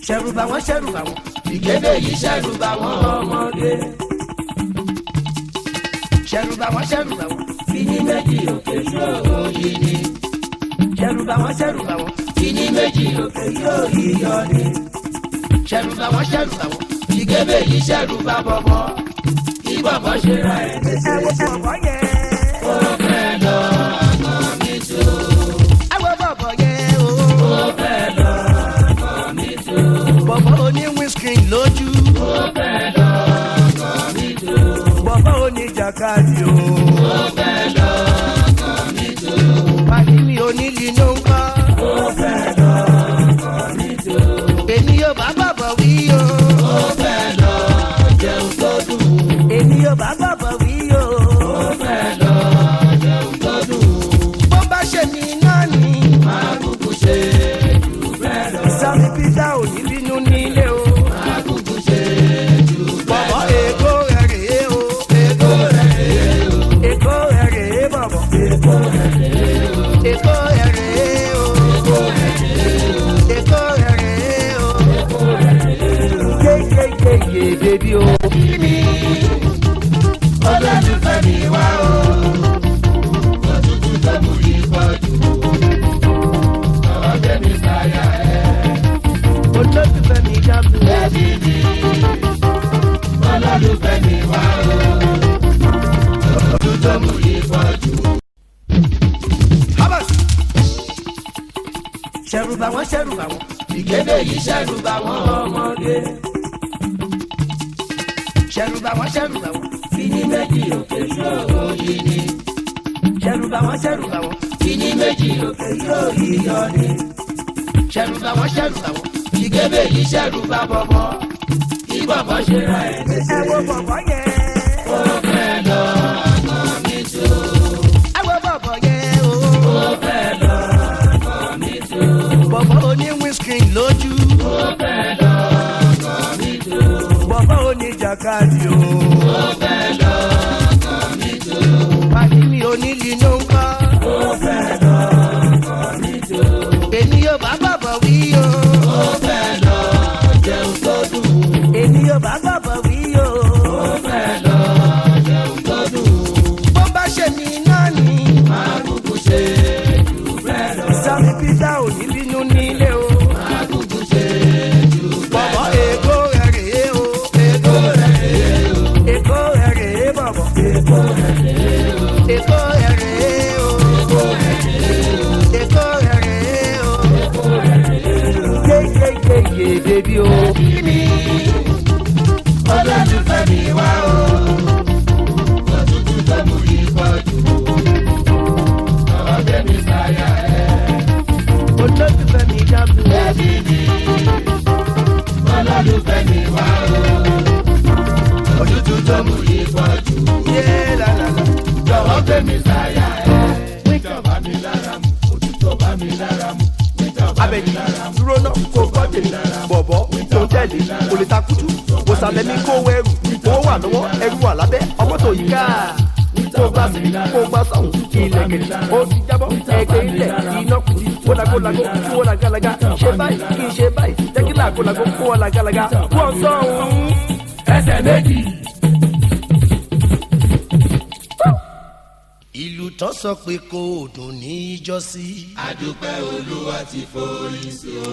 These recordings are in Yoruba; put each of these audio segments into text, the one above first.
ṣẹ̀rù bà wọ́n ṣẹ̀rù bà wọ́n ìgédé yìí ṣẹ̀rù bà wọ́n ọmọdé ṣẹ̀rù bà wọ́n ṣẹ̀rù bà wọ́n fini méjì òkè yóò yí ni ṣẹ̀rù bà wọ́n ṣẹ̀rù bà wọ́n fini méjì òkè yóò yí yọ ni ṣẹ̀rù bà wọ́n ṣẹ̀rù bà wọ́n ìgédé yìí ṣẹ̀rù bà bọ̀bọ̀ kí bọ̀bọ̀ ṣe ra ẹ̀ léṣe. ẹ wo bọ̀bọ̀ yẹn. ó fẹ́ lọ ọmọ mi tó. ẹ wo bọ̀bọ̀ yẹn o. ó fẹ́ lọ ọmọ mi tó. bọ̀bọ̀ oní windscreen lójú. ó fẹ́ lọ ọmọ mi tó. bọ̀bọ̀ oní jàkadì o. ó fẹ́ lọ ọmọ mi tó. pàdé mi onílì ló ń kọ́. ó fẹ́ lọ ọmọ mi tó. èmi yóò bá bọ̀bọ̀ wí o. ó fẹ́ lọ jẹun tó dùn. èmi yóò bá bọ̀bọ̀ wí o. ó fẹ́ lọ jẹun tó dùn. bó bá ṣe mí náà ni. máa kúkú ṣe jù bẹ́ẹ̀ lọ. sami peter ò ní bínú nílé o. máa kúkú ṣe jù bẹ́ẹ̀ lọ. bọ̀bọ̀ èkó rẹ̀ rèé o. èkó rẹ̀ rèé o. èkó rẹ̀ rèé bọ̀bọ̀. èkó rẹ̀ rèé o. èkó rẹ̀ rèé o. èkó rẹ̀ rèé o. èkó rẹ̀ rèé o. èkó rẹ̀ rèé o. yéyéyéyé bébí o. kíni olólùfẹ́ mi wá o. òtútù tó mú yí pọ̀ jù. ọ̀rọ̀ bẹ́mi sáyà ẹ̀. olólùfẹ́ mi dábò. bẹ́ẹ̀ni mi olólùfẹ́ mi wá o. òtútù tó mú yí pọ̀ jù. habas. ṣẹ̀rù bà wọ́n ṣẹ̀rù bà wọ́n. ìgédé yìí ṣẹ̀rù bà wọ́n ọmọdé. ṣẹ̀rù bà wọ́n ṣẹ̀rù bà wọ́n. fini méjì òkè yóò yí ni. ṣẹ̀rù bà wọ́n ṣẹ̀rù bà wọ́n. fini méjì òkè yóò yí yọ ni. ṣẹ̀rù bà wọ́n ṣẹ̀rù bà wọ́n. ìgédé yìí ṣẹ̀rù bà bọ̀bọ̀. kí bọ̀bọ̀ ṣe ra ẹ̀ léṣe. ẹ wo bọ̀bọ̀ yẹn. ó fẹ́ lọ ọmọ mi tó. ẹ wo bọ̀bọ̀ yẹn o. ó fẹ́ lọ ọmọ mi tó. bọ̀bọ̀ oní windscreen lójú. ó fẹ́ lọ ọmọ mi tó. bọ̀bọ̀ oní jàkadì o. ó fẹ́ lọ ọmọ mi tó. pàdé mi onílì ló ń kọ́. ó fẹ́ lọ ọmọ mi tó. èmi yóò bá bọ̀bọ̀ wí o. ó fẹ́ lọ jẹun tó dùn. èmi yóò bá bọ̀bọ̀ wí o. ó fẹ́ lọ jẹun tó dùn. bó bá ṣe mí náà ni. máa kúkú ṣe jù bẹ́ẹ̀ lọ. sami peter ò ní bínú nílé o. máa kúkú ṣe jù bẹ́ẹ̀ lọ. bọ̀bọ̀ èkó rẹ̀ rèé o. èkó rẹ̀ rèé o. èkó rẹ̀ rèé bọ̀bọ̀. èkó rẹ̀ rèé o. èkó rẹ̀ rèé o. èkó rẹ̀ rèé o. èkó rẹ̀ rèé o. èkó rẹ̀ rèé o. yéyéyéyé bébí o. kíni olólùfẹ́ mi wá o. òtútù tó mú yí pọ̀ jù. ọ̀rọ̀ bẹ́mi sáyà ẹ̀. olólùfẹ́ mi dábò. bẹ́ẹ̀ni mi olólùfẹ́ mi wá o. òtútù tó mú yí pọ̀ jù. yé lálàlà. jọ̀wọ́ bẹ́mi sáyà ẹ̀. wíjọ bá mi lára mu òtútù bá mi lára mu. wíjọ bá mi abẹ́jì lára mu. dúró náà kó gbọ́ tèmi bọ̀bọ̀ tó ń tẹ̀lé kò lè takutu wòsàlẹ̀ mi kó wẹrù owó wà lọ́wọ́ ẹrú wà lábẹ́ ọmọ tó yí ká kó gbà sí kó gbà sọ̀hún ilẹ̀kẹ̀ ó ti jábọ́ ẹgbẹ́ ilẹ̀ iná kùtì wọ́lágólágó kí wọ́n làgàlàgà ṣe báyìí kí n ṣe báyìí jẹ́ kí làgólágó kó wọ́n làgàlàgà wọ́n sọ̀hún. ẹsẹ̀ méjì. ìlú tó sọ pé kò dùn ní ìjọsí. àdúpẹ́ olúwa ti forí sí o.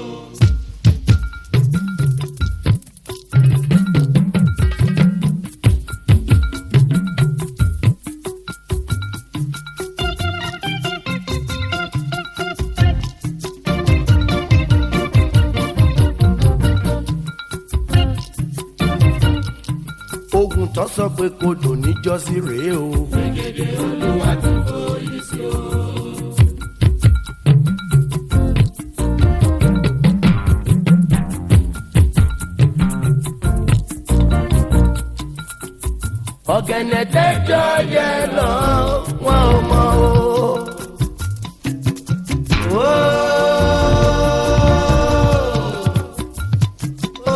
ogun tó sọ pé kò dùn ní ìjọsí rèé o. olúwa ti forí sí o. ọ̀gẹ̀nẹ̀ tẹ́jọ́ yẹ lọ wọn ò mọ o. Ó, ó,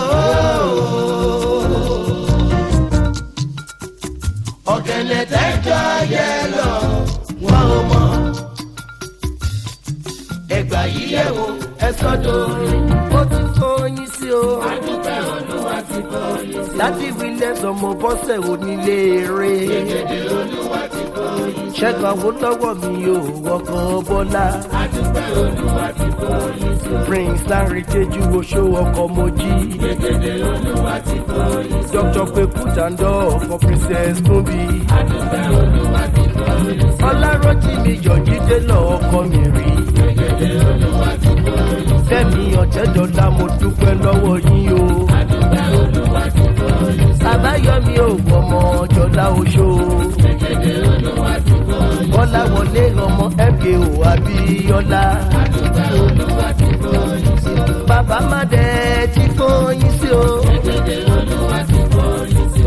ọ̀gẹ̀nẹ̀ tẹ́jọ́ yẹ lọ wọn ò mọ. ẹgbà yìí yẹ̀ wò ẹ sọ́dọ̀ orin. ó ti kóyin sí o. adúpẹ́ olúwa ti kóyin sí. láti wílẹ̀ sọmọ bọ́sẹ̀ onílé eré. gègé olúwa ti kóyin sí. ṣẹ́gun àwọn lọ́wọ́ mi ò wọkàn bọ́lá. adúpẹ́ olúwa ti kóyin sí. prince larry teju oṣó ọkọ̀ mojí. gègé olúwa ti kóyin sí. dr pekutandọ ọkọ̀ princess tóbi. adúpẹ́ olúwa ti kóyin sí. ọlárọ́jì mi yọ̀jídé lọ ọkọ mi rí. gègé olúwa ti kóyin sí. fẹ́mi ọ̀tẹ́dọ́lá mo dúpẹ́ lọ́wọ́ yín o. adúpẹ́ olúwa ti kóyin sí. àbáyọmí ò gbọmọ ọjọ́lá oṣó. gègé olúwa ti kóyin sí. bọ́lá wọlé ọmọ mko abíọ́lá. adúpẹ́ olúwa ti kóyin sí. bàbá má dẹ̀ tí kò yín sí o. gègé olúwa ti kóyin sí.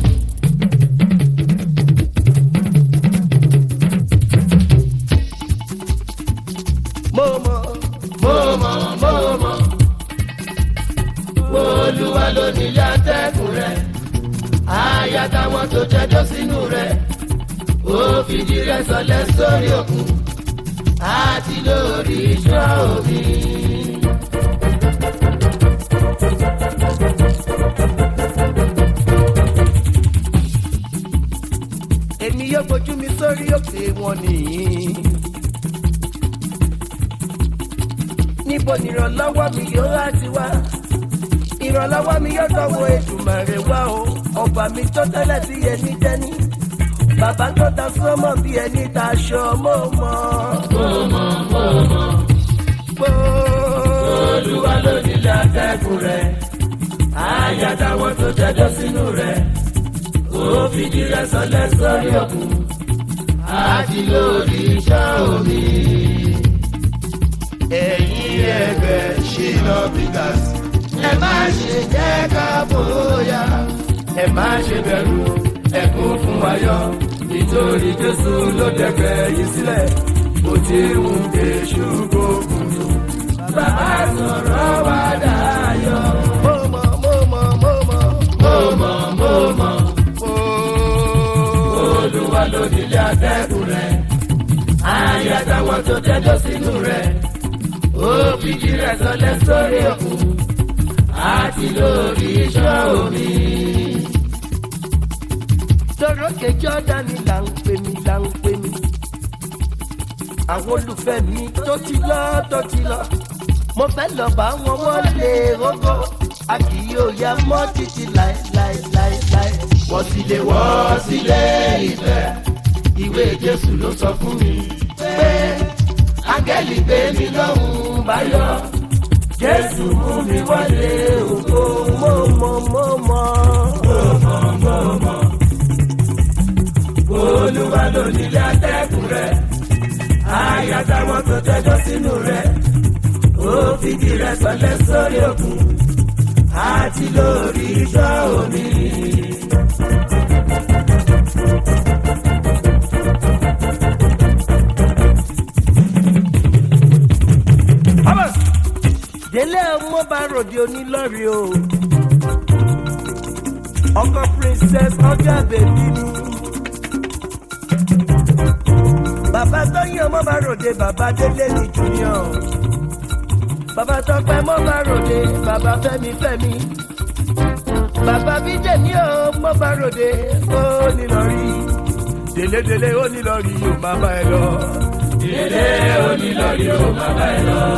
mo mọ̀ mo mọ̀ mo mọ̀ olúwa ló nílé atẹ́kùn rẹ̀ àyà táwọn tó jẹjọ́ sínú rẹ̀ ó fìdí rẹ̀ sọlẹ̀ sórí òkun àti lórí iṣẹ́ omi. èmi yóò gbójú mi sórí òkè wọn nìyí. níbo nìrànlọ́wọ́ mi yóò láti wá ìrànlọ́wọ́ mi yóò tọwọ́ ètùmọ̀rẹ́ wá o ọba mi tó tẹ́lẹ̀ bí ẹni dẹ́ni bàbá tó ta sọ́mọ̀ bí ẹni ta aṣọ mọ́ mọ́. olúwa ló nílé atẹ́kùn rẹ̀ àyà táwọn tó jẹjọ́ sínú rẹ̀ ó fìdí rẹ̀ sọlẹ̀ sórí òkun àti lórí iṣẹ́ omi. ẹ̀yin ẹgbẹ́ ṣìnà bigas ẹ má ṣe jẹ́ ká bóyá ẹ má ṣe bẹ̀rù ẹkún fún ayọ̀ nítorí jésù ló dẹ̀gbẹ́ yìí sílẹ̀ bó ti ń ké ṣùgbọ́n tó bàbá sọ̀rọ̀ wá dayọ̀. mo mọ̀ mo mọ̀ mo mọ̀. mo mọ̀ mo mọ̀ olúwa ló nílé atẹ́kùn rẹ̀ ayé àtàwọn tó tẹ́jọ́ sínú rẹ̀ ó fìdí rẹ̀ sọlẹ̀ sórí òkun àti lórí iṣẹ́ omi. lórókè jọ́dánì là ń pè mí là ń pè mí. àwọn olùfẹ́ mi tó ti lọ tó ti lọ. mo fẹ́ lọ bá wọn wọlé rógó. a kì yóò ya mọ́ títí láéláéláéláé. wọ́n sì lè wọ́ sílé ìfẹ́ ìwé jésù ló sọ fún mi pé áńgẹ́lì gbé mi lọ́hùn-ún báyọ̀ jésù mú mi wọlé ògo mo mọ̀ mo mọ̀. olúwa ló nílé atẹ́kùn rẹ̀ àyà táwọn tó tẹ́jọ́ sínú rẹ̀ ó fìdí rẹ̀ sọlẹ̀ sórí òkun àti lórí iṣẹ́ omi. délé ọmọ bá ròde onílọ́rí o. ọkọ princess ọjọ́ bèbí mi. bàbá tóyìn ọmọ bá ròde bàbá délé ní junior. bàbá tọpẹ mọ bá ròde bàbá fẹmi fẹmi. bàbá bídèmí ò mọ bá ròde ó nílọrí. délé délé ó nílọrí yóò má bá ẹ lọ. délé onílọ́rí ó máa bá ẹ lọ.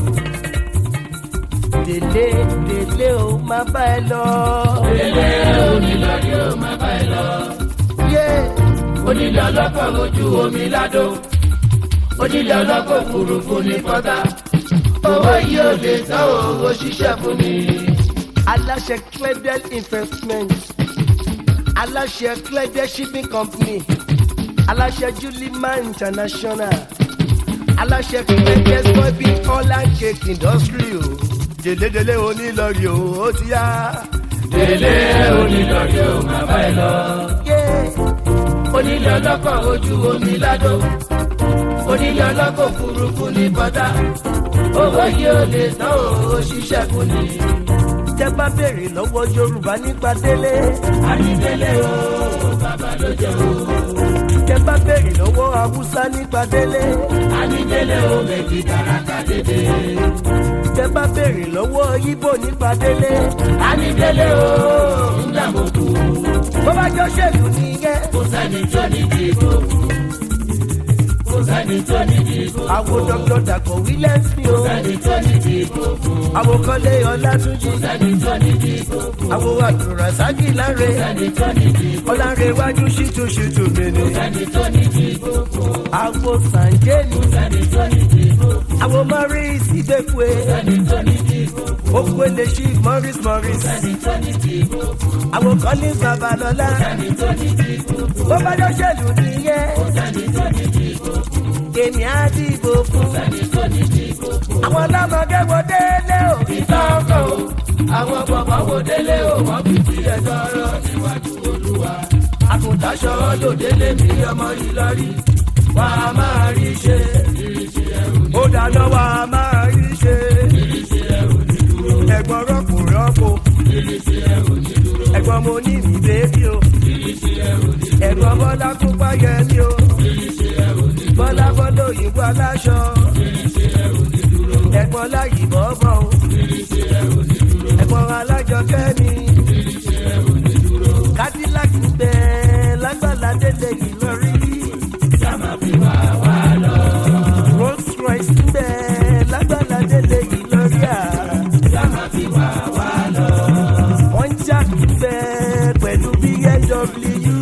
délé délé ó má bá ẹ lọ. délé onílọ́rí ó máa bá ẹ lọ. yé onílé ọlọ́kọ̀ mojú omi ládò onílé ọlọ́kọ̀ òfurufú ní pọ́tà owó yìí ò lè tán owó ṣiṣẹ́ fún mi. aláṣẹ cledel investment aláṣẹ cledel shipping company aláṣẹ julima international aláṣẹ cledel soybean oil and cake industry o délédélé onílọrí o ó ti yá. délé onílọ́rí ó máa bá ẹ lọ. yé onílé ọlọ́kọ̀ ojú omi ládò onílé ọlọ́kọ̀ òfurufú ní pọ́tà owó yìí ò lè tán owó ṣiṣẹ́ fún mi. tẹ́ bá béèrè lọ́wọ́ yorùbá nípa délé ànídélé o bàbá ló jẹ́ o. tẹ́ bá béèrè lọ́wọ́ haúsá nípa délé ànídélé o méjì dáradára. lọ́wọ́ ibo nípa délé. Anidele o, ńgbà mo kú. bó bá jọ ṣèlú nìyẹn. Kò sẹ́ni tó ní dìbò fún. Kò sẹ́ni tó ní dìbò fún. àwọn dr dàpọ̀ williams ni o. Kò sẹ́ni tó ní dìbò fún. àwọn kọ́lé ọlátúnjì. Kò sẹ́ni tó ní dìbò fún. àwọn àdùràsákì láre. Kò sẹ́ni tó ní dìbò ọlárẹ̀wájú ṣìtú ṣìtú mi ni. Kò sẹ́ni tó ní dìbò fún. àwọn sànjẹ́ni. Kò sẹ́ni tó ní dìbò fún. àwọn morris ìgbẹ́kùé. Kò sẹ́ni tó ní dìbò fún. okwele chief morris morris. Kò sẹ́ni tó ní dìbò fún. àwọn collins babalọlá. Kò sẹ́ni tó ní dìbò fún. bó bá jọ ṣèlú nìyẹn. Kò sẹ́ni tó ní dìbò fún. èmi á dìbò fún. Kò sẹ́ni tó ní dìbò fún. àwọn ọlọ́mọdé wo délé o. ìtọ́kọ̀ o àwọn bọ̀bọ̀ wo délé o wọ́n fi tiẹ̀ tọrọ níwájú olúwa. àkùntàṣọ lòdélé mi ọmọ ìlọrí wà á máa rí ṣe. ó dáná wa máa rí ṣe. ẹ̀gbọ́n rọ́pò rọ́pò. ẹ̀gbọ́n mo ní mi bébí o. ẹ̀gbọ́n bọ́lá kó páyẹ mi o. bọ́lá bọ́lá òyìnbó aláṣọ. ẹ̀gbọ́n láyì bọ́bọ̀ o. ẹ̀gbọ́n alájọ kẹ́mi. cadillac ń bẹ lágbàlá délé yìí lọ rí. rolls royce ń bẹ lágbàlá délé yìí lọ rí à. wọ́n jà ń bẹ pẹ̀lú bmw.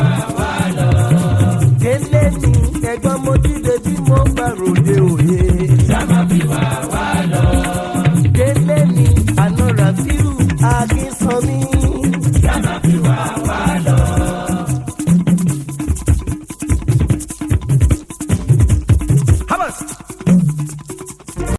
délé ni ẹ̀gbọ́n mo dìde bí mo bá ròde òye.